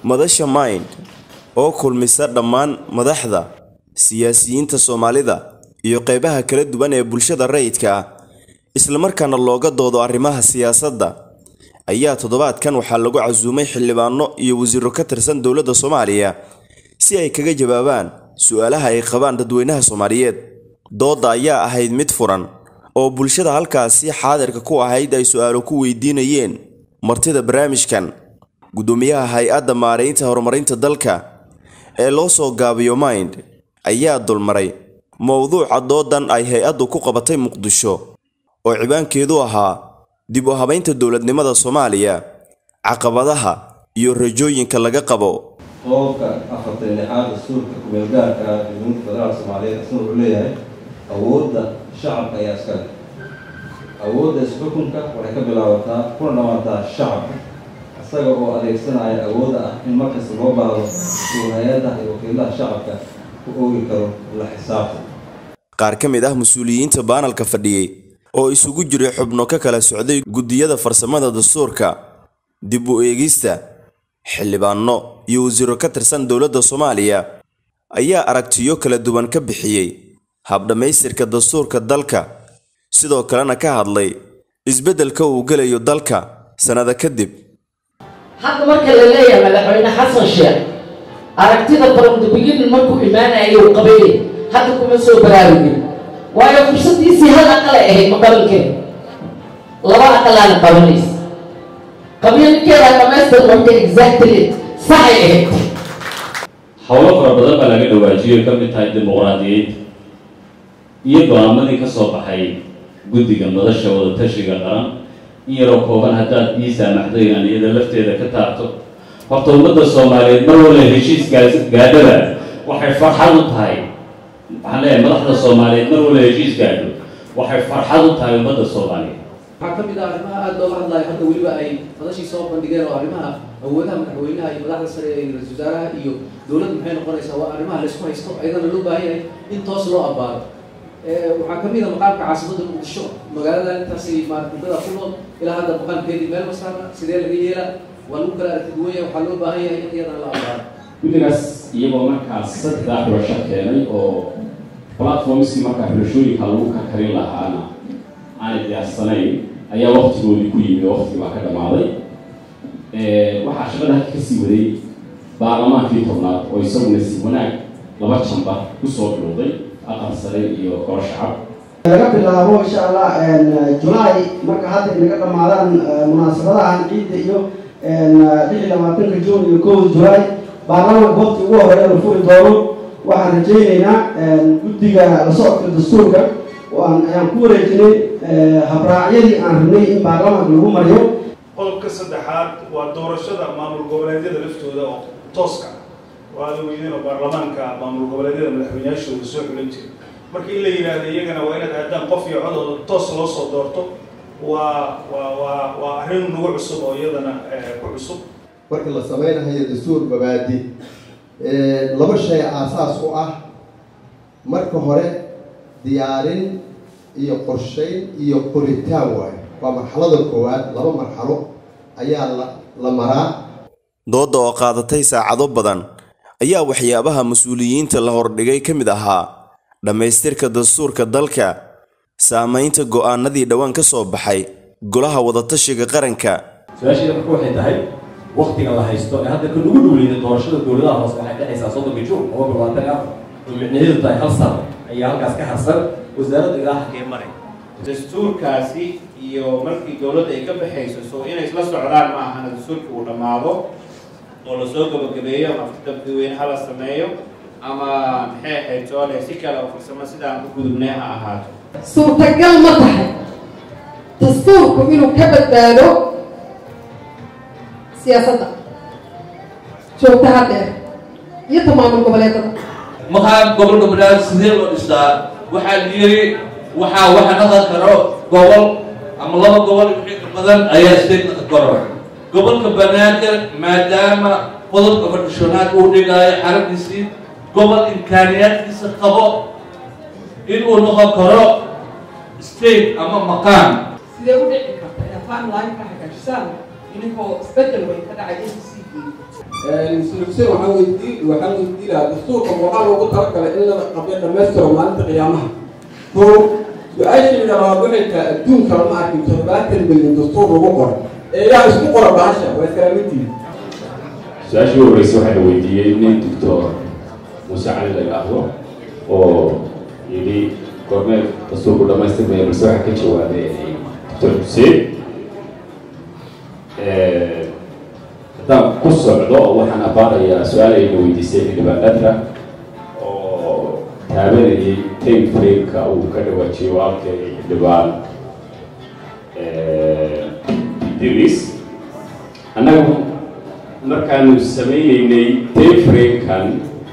madasha mind oo kulmisa dhammaan madaxda siyaasiyiinta soomaalida iyo qeybaha kala duwan ee bulshada rayidka ah islamarkaana looga doodo arrimaha siyaasadda ayaa toddobaadkan waxaa lagu casuumay xildhibaano iyo wasiiro ka tirsan dowladda soomaaliya si ay kaga jawaabaan su-aalaha ay qabaan dadweynaha soomaaliyeed doodda ayaa ahayd mid furan oo bulshada halkaasi xaadirka ku ahayd ay su-aalo ku weydiinayeen martida barnaamijkan guddoomiyaha hay-adda maaraynta horumarinta dalka ee loo soo gaabiyo mind ayaa dulmaray mowduuca doodan ay hay-addu ku qabatay muqdisho oo cibaankeedu ahaa dib u habaynta dowladnimada soomaaliya caqabadaha iyo rajooyinka laga qabo qodobka afartan lixaad dastuurka kumeelgaarka ah ee dowladda federaalka soomaaliyeed isna wuxuu leeyahay awoodda shacabka ayaa iska leh awoodda isxukunka waxay ka bilaabataa kuna dhawaataa shacabka isaga oo adeegsanaya awoodda ah in markasta loo baahdo uu hay-adaha iyo wakiilaha shacabka ku oogi karo la xisaabta qaar ka mid ah mas-uuliyiinta baanalka fadhiyey oo isugu jiray xubno ka kala socday guddiyada farsamada dastuurka dib u eegista xildhibaano iyo wasiiro ka tirsan dowladda soomaaliya ayaa aragtiyo kala duwan ka bixiyey habdhammaystirka dastuurka dalka sidoo kalena ka hadlay isbeddelka uu gelayo dalka sannada kadib hadda marka la leeyahay madaxweyne xasan sheekh aragtida barandabiginin markuu imaanayay uu qabayay hadda kuma soo baraarugin waayo fursadiisii hal aqalay ahayd maqabalkeeda laba aqalaana qabanaysa qabiilkeeda dhamaystir marka exactly saxay ahayd howlo fara badan baa laga dhawaajiyo ay ka mid tahay dimuqraadiyeynta iyo go-aamadii ka soo baxay guddiga madasha wadatashiga qaran in yaroo kooban haddaad ii saamaxdo inaan iyada lafteeda ka taabto horta ummadda soomaaliyeed mar walla heshiiskaas gaadhada waxay farxad u tahay waxaan leeyahay madaxda soomaaliyeed mar walla heshiis gaadho waxay farxad u tahay ummadda soomaaliyeed waxaa ka mid ah arrimaha aada looga hadlayo hadda weliba ay madashii soo bandhigeen oo arrimaha awoodaha madaxweynaha iyo madaxda sare ee ra-iisul wasaaraha iyo dowladda maxay noqonaysaa waa arrimaha laysku haysto ayadana loo baahan yahay in toos loo abbaaro waxaa ka mid a maqaamka caasimadda muqdisho magaalada intaasi maaragtidada ku nool ilaa hadda maqaamkeedii meel ma saarna sidee laga yeela waa lagu kala aragti duwan yahay waxaa loo baahan yahay in iyadana la abbaaro guddigaas iyagoo markaas saddex xulasho keenay oo platformskii markaa xulashooyinka lagu kakarin lahaana aanay diyaarsanayn ayaa waktigoodii ku yimi oo wakti baa ka dhammaaday waxaa shaqada halka kasii waday baarlamaankii tobnaad oo isaguna si wanaag laba jamba kusoo dhowday aqal sare iyo golo shacab laga bilaabo insha allah julaay marka hadda inaga dhammaadaan munaasabadahan ciidda iyo lix iyo labaatanka juun iyo kow julaay baarlamaanka waqti ugu horeeya la furi doono waxaan rajaynaynaa guddiga la socodka dastuurka ayaan ku wareejinay habraacyadii aan rabnay in baarlamaanka lagu mariyo qodobka saddexaad waa doorashada maamul goboleedyada laftooda oo tooska waa la weydeen oo baarlamaanka maamul goboleedyada madaxweyneyaashooda soo xulan jiray marka in la yidhaahdo iyagana waa inaad aadaan qof iyo codooda toos loo soo doorto waa waa waa waa arrin nagu cusub oo iyadana ku cusub marka la sameynayo dastuur mabaadi laba shay aasaas u ah marka hore diyaarin iyo qorshayn iyo qoritaan waayo waa marxalada koowaad laba marxalo ayaa la la maraa doodda oo qaadatay saacado badan ayaa waxyaabaha mas-uuliyiinta la hordhigay ka mid ahaa dhammaystirka dastuurka dalka saamaynta go'aanadii dhowaan ka soo baxay golaha wadatashiga qaranka su-aasheeda marka waxay tahay waktiga la haysto ee hadda kan ugu dhowleyda doorashada dowladaha hoose waxay dhexaysaa soddonka juun laba labaatan afar oo micnaheedu tahay hal sano ayaa halkaas ka harsan wasaaradda ilaa halkee maray dastuurkaasi iyo markii dowladda ay ka baxayso so inay isla socdaan ma ahana dastuurkii uu dhammaado oo lasoo gabagabeeyo ama afdabdiweyne hala sameeyo ama maxay ahayd soole si kale oo farsamo sidaan ku gudubnay ha ahaato suurtagal ma tahay dastuurku inuu ka badbaado siyaasadda joogtaha dheer iyo tamaamul goboleedada maqaan gobol goboleed sidee loo dhistaa waxaa la yiri waxaa waxa naqan karo gobol ama laba gobol wixii ka badan ayaa state naqan karo gobolka banaadir maadaama qodobka fadhishonaad uu dhigaayo xarabdiisii gobol imkaaniyaadkiisa qabo inuu noqon karo state ama maqaan sidee u dhici karta inaad timeline ka hagaajisaan idinkoo isbedel way ka dhacay n c sulugsen waxaa weydii waxaa weydii lahaa dastuurka waxaa loogu talagalay in la qabyo dhammaystiro maalinta qiyaamaha ko su-aashii labaad waxay tahay adduunka lama arkin toddobaatan milyan dastuur lagu qoro ee yaa isku qora bahasha waa iskalaamidiin su-aashii ugu horreysay waxaa la weydiiyey nin doctor muuse cali la yidhaahdo oo yidhi goormee dastuurku dhamaystirmaya balse waxaa ka jawaabay doctor xuseen haddaan ku socdo waxaan abaarayaa su-aal ayna weydiisay xildhibaanadka oo taabanayay time frameka uu ka dhawaajiyo walaalkay xildhibaan idris annaga markaanu sameyneynay time framekan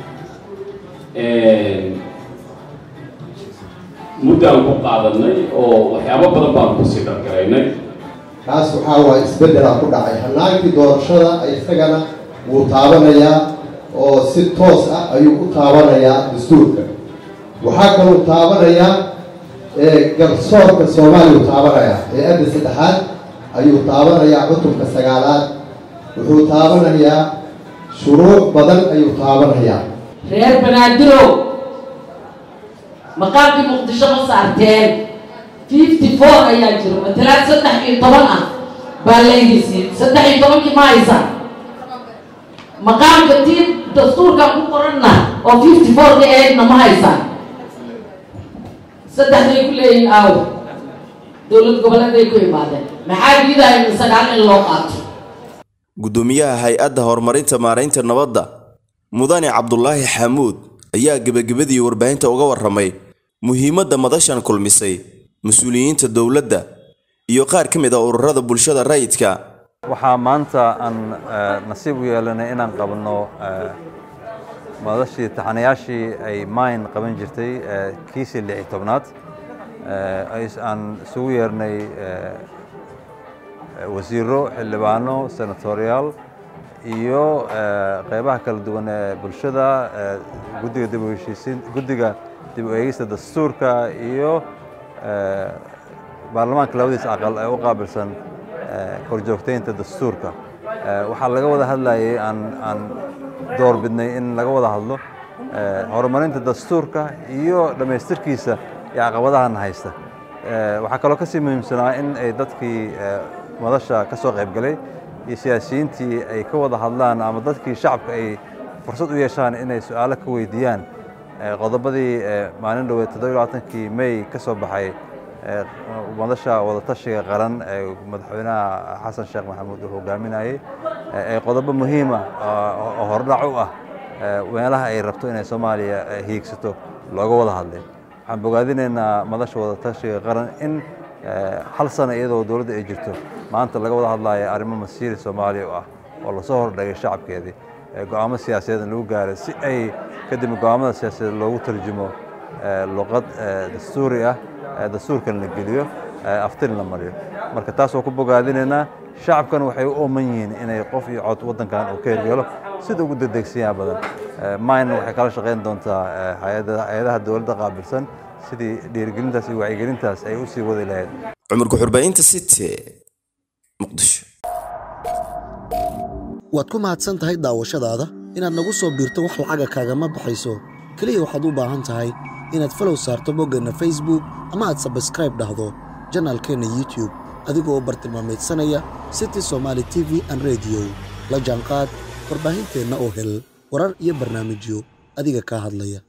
muddaan ku qaadanay oo waxyaabo badan baan kusii dhargaraynay kaas waxaa waay isbeddelaa ku dhacay hannaankii doorashada isagana wuu taabanayaa oo si toos ah ayuu u taabanayaa dastuurka waxaa kaluu taabanayaa garsoorka soomaaliya u taabanayaa hay-adda saddexaad ayuu taabanayaa cutubka sagaalaad wuxuu taabanayaa shuruuc badan ayuu taabanayaa reer banaadirow maqaamkii muqdisho ma saarteen fifty four ayaa jiro matalaad saddex iyo toban ah baa leydisiin saddex iyo tobankii ma haysan maqaamka tii dastuurkan ku qoranna oo fifty four ka ahaydna ma haysan saddexday ku leeyihin aaw dowlad goboleeday ku imaadeen maxaa diidaya sagaal in loo qaato gudoomiyaha hay-adda horumarinta maaraynta nabadda mudane cabdulaahi xamuud ayaa gebagabadii warbaahinta uga warramay muhiimadda madashan kulmisay mas-uuliyiinta dowladda iyo qaar ka mid ah ururada bulshada rayidka waxaa maanta aan nasiib u yeelanay inaan qabanno madashii taxanayaashii ay mayn qaban jirtay kiisii lix iyo tobnaad aan isugu yeernay wasiiro xildhibaano senatoriyaal iyo qeybaha kala duwan ee bulshada guddiga dib u heshiisiin guddiga dib u eegista dastuurka iyo baarlamaanka labadiisa aqal ee u qaabilsan horjoogteynta dastuurka waxaa laga wada hadlayay aan aan door bidnay in laga wada hadlo horumarinta dastuurka iyo dhammaystirkiisa iyo caqabadahana haysta waxaa kaloo kasii muhiimsanaa in ay dadkii madasha ka soo qaybgalay iyo siyaasiyiintii ay ka wada hadlaan ama dadkii shacabka ay fursad u yeeshaan inay su-aalo ka weydiiyaan qodobadii maalin dhoweed toddobiy labaatankii may ka soo baxay madasha wadatashiga qaran ee madaxweynaha xasan sheekh maxamuud uu hogaaminayey ee qodobo muhiima oo hordhac u ah meelaha ay rabto inay soomaaliya hiigsato looga wada hadlay waxaan bogaadinaynaa madasha wadatashiga qaran in hal sano iyadoo dowladda ay jirto maanta laga wada hadlaya arrimo masiiri soomaaliya u ah oo lasoo hordhagay shacabkeedii go-aamo siyaasadeed lagu gaaray si ay kadib go-aamada siyaasadeed loogu tarjumo luqad dastuuri ah dastuurkan la geliyo aftin la mariyo marka taas waa ku bogaadinaynaa shacabkan waxay u ooman yihiin inay qof iyo cod waddankan uu ka hirgalo sida ugu degdegsiyaa badan mine waxay kala shaqayn doontaa hay-adaha dowladda qaabilsan sidii dhiirigelintaas iyo wacyigelintaas ay u sii wadi lahayd cumar ku-xurbaynta city muqdisho waad ku mahadsan tahay daawashadaada inaad nagu soo biirto wax lacaga kaagama baxayso keliya waxaad u baahan tahay inaad falow saarto boggeenna facebook ama aad sabskraib dhahdo janaalkeenna youtube adigoo u bartilmaamaydsanaya city somaali t v an rediyo la jaanqaad warbaahinteenna oo hel warar iyo barnaamijyo adiga kaa hadlaya